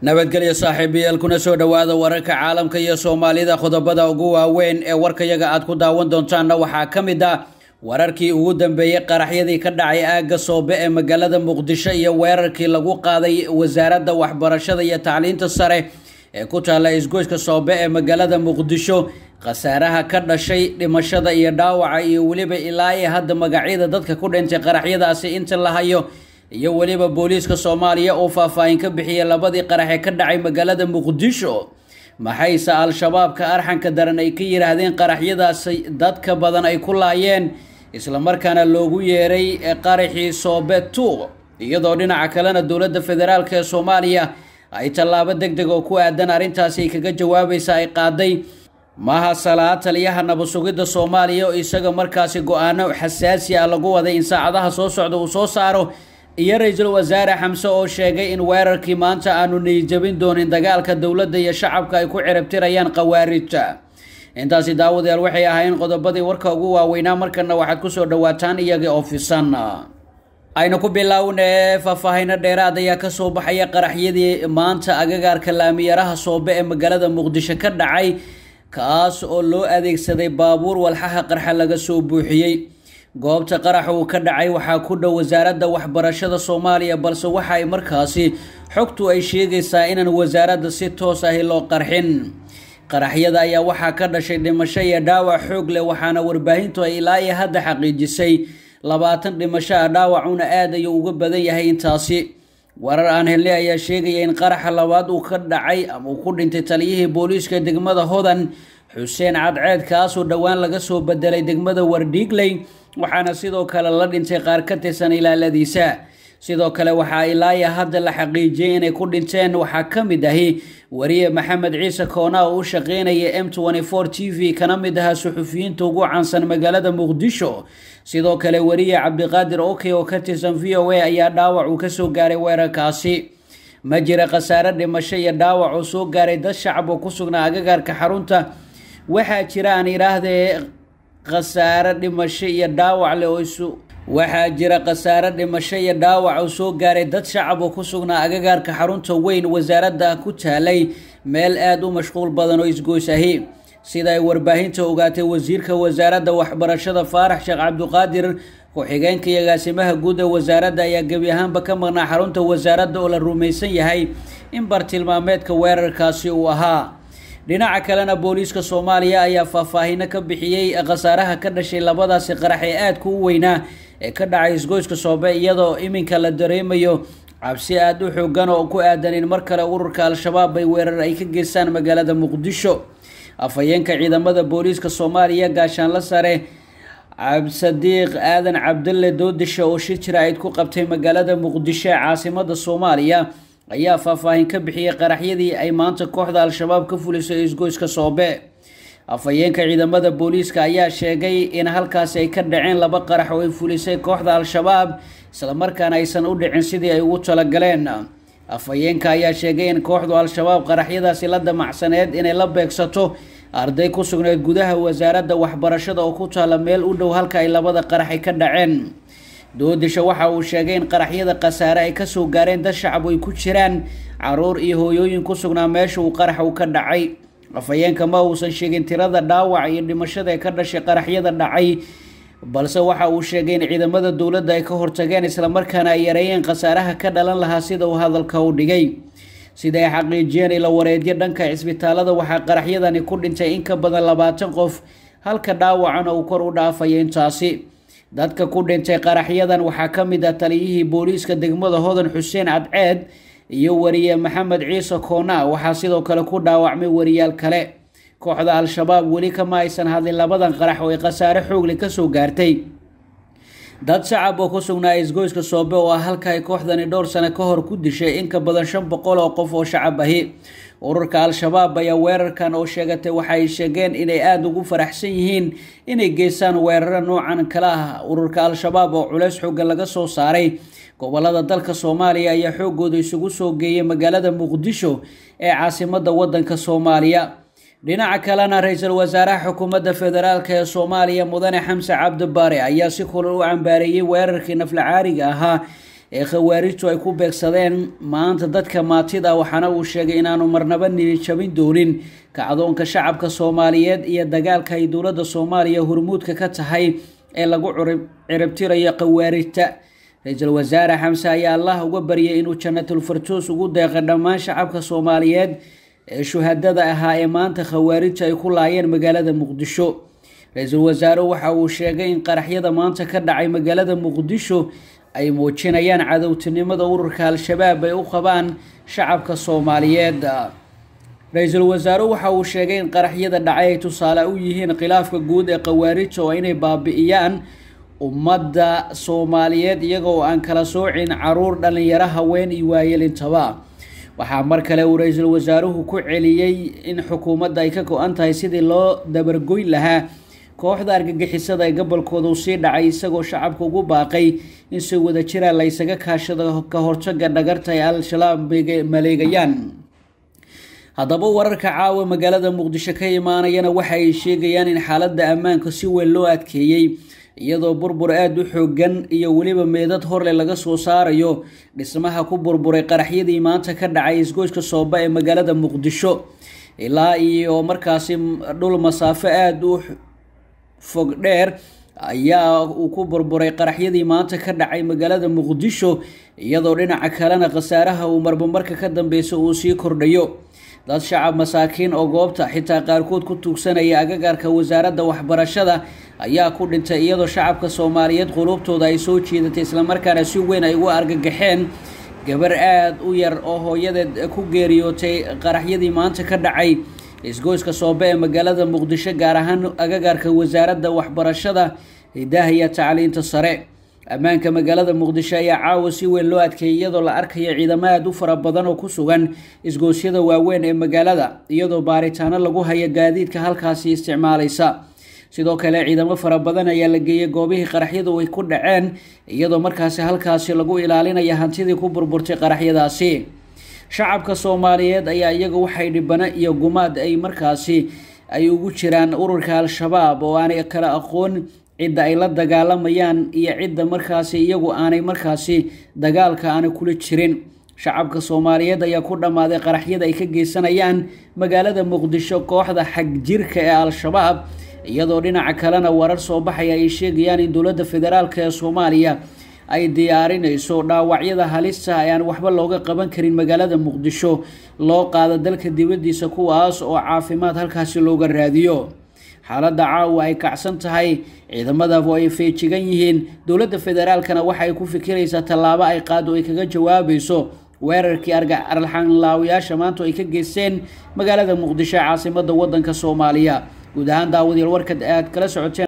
nabadgelyo saaxiibayaal kuna soo dhowaada wararka caalamka iyo soomaalida qodobada ugu waaweyn ee warkayaga aad ku daawan doontaanna waxaa ka mid ah wararkii ugu dambeeyey qaraxyadii ka dhacay aagga soobe ee magaalada muqdisho iyo weerarkii lagu qaaday wasaaradda waxbarashada iyo tacliinta sare ee ku taalla isgoyska soobe ee magaalada muqdisho khasaaraha ka dhashay dhimashada iyo dhaawaca iyo weliba ilaa iyo hadda magacyada dadka ku dhintay qaraxyadaasi inta la hayo iyo weliba booliiska soomaaliya oo faahfaahin ka bixiyay labadii qarax ee ka dhacay magaalada muqdisho maxayse al-shabaabka arxanka daran ay ka yidhaahdeen qaraxyadaasi dadka badan ay ku laayeen islamarkaana loogu yeeray qaraxii soobe tuuq iyadoo dhinaca kalena dowladda federaalk ee soomaaliya ay tallaabo deg deg oo ku aadan arrintaasi kaga jawaabaysa ay qaaday maha salaad taliyaha nabad-sugidda soomaaliya oo isaga markaasi go-aano xasaasi ah lagu waday in saacadaha soo socda uu soo saaro iyo ra-iisul wasaare xamse oo sheegay in weerarkii maanta aanu niyijabin doonin dagaalka dowladda iyo shacabka ay ku ciribtirayaan khawaarijta intaasi daawadayaal waxay ahaayeen qodobadii warka ugu waaweynaa markana waxaad kusoo dhawaataan iyagii oo fisan aynu ku bilownee faahfaahino dheeraad ayaa kasoo baxaya qaraxyadii maanta agagaarka laamiyaraha soobe ee magaalada muqdisho ka dhacay kaas oo loo adeegsaday baabuur walxaha qarxa laga soo buuxiyey goobta qaraxa uu ka dhacay waxaa ku dhow wasaaradda waxbarashada soomaaliya balse waxa ay markaasi xogtu ay sheegaysaa inaan wasaaradda si toos ahi loo qarxin qaraxyada ayaa waxaa ka dhashay dhimasho iyo dhaawac xoog leh waxaana warbaahintu ay ilaa iyo hadda xaqiijisay labaatan dhimasho ah dhaawacuna aad ayuu uga badan yahay intaasi warar aan helnay ayaa sheegaya in qaraxa labaad uu ka dhacay ama uu ku dhintay taliyihii booliiska degmada hodan xuseen cadceed kaasoo dhowaan laga soo bedelay degmada wardhiigley waxaana sidoo kale la dhintay qaar ka tirsan ilaaladiisa sidoo kale waxaa ilaaya hadda la xaqiijiyey inay ku dhinteen waxaa ka mid ahi wariye maxamed ciise koona oo u shaqeynaya m t v kana mid ahaa suxufiyiinta ugu caansan magaalada muqdisho sidoo kale wariye cabdiqaadir oke oo ka tirsan v o a ayaa dhaawac uu kasoo gaaray weerarkaasi ma jira khasaare dhimasho iyo dhaawac oo soo gaaray dad shacab oo ku sugnaa agagaarka xarunta waxaa jira aan idhaahdee khasaare dhimasho iyo dhaawac leh oo isu waxaa jira khasaare dhimasho iyo dhaawac oo soo gaaray dad shacab oo ku sugnaa agagaarka xarunta weyn wasaaradda ku taalay meel aada u mashquul badan oo isgoys ahi sida ay warbaahinta ogaatay wasiirka wasaaradda waxbarashada faarax sheekh cabdiqaadir ku-xigeenka iyo agaasimaha guud ee wasaaradda ayaa gebi ahaanba ka maqnaa xarunta wasaaradda oo la rumaysan yahay in bartilmaameedka weerarkaasi uu ahaa dhinaca kalena booliiska soomaaliya ayaa faahfaahino ka bixiyey khasaaraha ka dhashay labadaasi qarax ee aadka u weynaa ee ka dhacay isgoyska soobe iyadoo iminka la dareemayo cabsi aada u xoogan oo ku aadan in mar kale ururka al-shabaab ay weerar ay ka geystaan magaalada muqdisho afhayeenka ciidamada booliiska soomaaliya gaashaanla sare cabsadiiq aadan cabdalle doodisha oo shir jira-id ku qabtay magaalada muqdisho ee caasimada soomaaliya ayaa faahfaahin ka bixiyey qaraxyadii ay maanta kooxda al-shabaab ka fulisay isgoyska soobe afhayeenka ciidamada booliiska ayaa sheegay in halkaasi ay ka dhaceen laba qarax oo ay fulisay kooxda al-shabaab islamarkaana aysan u dhicin sidii ay ugu talagaleen afhayeenka ayaa sheegay in kooxdu al-shabaab qaraxyadaasi la damacsaneed inay la beegsato arday ku sugneed gudaha wasaaradda waxbarashada oo ku taalla meel u dhow halka ay labada qaraxay ka dhaceen doodisha waxa uu sheegay in qaraxyada khasaare ay kasoo gaareen dad shacab ay ku jiraan caruur iyo hooyooyin ku sugnaa meesha uu qarax uu ka dhacay afhayeenka ma uusan sheegin tirada dhaawac iyo dhimashada ee ka dhashay qaraxyada dhacay balse waxa uu sheegay in ciidamada dowladda ay ka hortageen islamarkaana ay yareeyeen khasaaraha ka dhalan lahaa sida uu hadalka u dhigay sida ay xaqiijiyeen ila wareedyo dhanka cisbitaalada waxaa qaraxyadani ku dhintay in ka badan labaatan qof halka dhaawacana uu kor u dhaafaya intaasi dadka ku dhintay qaraxyadan waxaa ka mid ah taliyihii booliiska degmada hodan xuseen cadceed iyo wariye maxamed ciise koona waxaa sidoo kale ku dhaawacmay wariyaal kale kooxda al-shabaab weli kama aysan hadlin labadan qarax oo ay khasaare xoogle kasoo gaartay dad shacab oo ku sugnaa isgoyska soobe oo ah halka ay kooxdani dhowr sano ka hor ku dishay in ka badan shan boqol oo qof oo shacab ahi ururka al-shabaab ayaa weerarkan oo sheegatay waxaay sheegeen inay aada ugu faraxsan yihiin inay geystaan weeraro noocan kale ah ururka al-shabaab oo culeys xoogan laga soo saaray gobolada dalka soomaaliya ayaa xoogooda isugu soo geeyay magaalada muqdisho ee caasimada wadanka soomaaliya dhinaca kalena ra-iisul wasaaraha xukuumadda federaalk ee soomaaliya mudane xamse cabdi bare ayaa si kulal u cambaareeyey weerarkii nafla caariga ahaa ee khawaarijtu ay ku beegsadeen maanta dadka maatida waxaana uu sheegay inaanu marnaba niyijabin doonin kacdoonka shacabka soomaaliyeed iyo dagaalka ay dowladda soomaaliya hormuudka ka tahay ee lagu ciribtirayo khawaarijta ra-iisul wasaare xamse ayaa allah uga baryay inuu jannatul fartuus ugu deeqa dhammaan shacabka soomaaliyeed ee shuhadada ahaa ee maanta khawaarijta ay ku laayeen magaalada muqdisho ra-iisul wasaare waxa uu sheegay in qaraxyada maanta ka dhacay magaalada muqdisho ay muujinayaan cadowtinimada ururka al-shabaab ay u qabaan shacabka soomaaliyeed ra-iisul wasaare waxa uu sheegay in qaraxyada dhacay ay tusaale u yihiin khilaafka guud ee khawaarijta oo inay baabi'iyaan ummadda soomaaliyeed iyagoo aan kala soocin caruur dhalinyaro haween iyo waayelintaba waxaa mar kale uu ra-iisul wasaaruhu ku celiyey in xukuumadda ay ka go-an tahay sidii loo dabargoyn lahaa kooxda argagixisada ee gobolkooda uu sii dhacay isagoo shacabka ugu baaqay in si wada jira la ysaga kaashado ka hortaga dhagarta ay al-shabaab maleegayaan haddaba wararka caawa magaalada muqdisho ka imaanayana waxa ay sheegayaan in xaaladda ammaanka si weyn loo adkeeyey iyadoo burbur aada u xoogan iyo weliba meedad horle laga soo saarayo dhismaha ku burburay qaraxyadii maanta ka dhacay isgoyska sooba ee magaalada muqdisho ilaa iyo markaasi dhul masaafo aada u fog dheer ayaa uu ku burburay qaraxyadii maanta ka dhacay magaalada muqdisho iyadoo dhinaca kalena khasaaraha uu marbamarka ka dambeysa uu sii kordhayo dad shacab masaakiin oo goobta xitaa qaarkood ku tuugsanaya agagaarka wasaaradda waxbarashada ayaa ku dhintay iyadoo shacabka soomaaliyeed quluubtooda ay soo jiidatay islamarkaana si weyn ay ugu argagaxeen gabar aada u yar oo hooyadeed ku geeriyootay qaraxyadii maanta ka dhacay isgoyska soobe ee magaalada muqdisho gaar ahaan agagaarka wasaaradda waxbarashada hidaha iyo tacliinta sare ammaanka magaalada muqdisho ayaa caawa si weyn loo adkeeyay iyadoo la arkayo ciidamo aada u fara badan oo ku sugan isgoosyada waaweyn ee magaalada iyadoo baaritaano lagu hayo gaadiidka halkaasi isticmaalaysa sidoo kale ciidamo fara badan ayaa la geeyey goobihii qaraxyadu ay ku dhaceen iyadoo markaasi halkaasi lagu ilaalinaya hantidii ku burburtay qaraxyadaasi shacabka soomaaliyeed ayaa iyaga waxay dhibano iyo gumaad ay markaasi ay ugu jiraan ururka al-shabaab oo aanay kala aqoon cidda ay la dagaalamayaan iyo cidda markaasi iyagu aanay markaasi dagaalka aanay kula jirin shacabka soomaaliyeed ayaa ku dhammaaday qaraxyada ay ka geysanayaan magaalada muqdisho kooxda xagjirka ee al-shabaab iyadoo dhinaca kalena warar soo baxaya ay sheegayaan in dowladda federaalk ee soomaaliya ay diyaarinayso dhaawacyada halista ee aan waxba looga qaban karin magaalada muqdisho loo qaado dalka dibaddiisa kuwaas oo caafimaad halkaasi looga raadiyo xaaladda caawa ay kacsan tahay ciidamadabu ay feejigan yihiin dowladda federaalkana waxay ku fikiraysaa tallaabo ay qaado ay kaga jawaabayso weerarkii arxanlaawayaasha maanta ay ka geysteen magaalada muqdisho ee caasimada wadanka soomaaliya guud ahaan daawadayaal warkad aad kala socoteen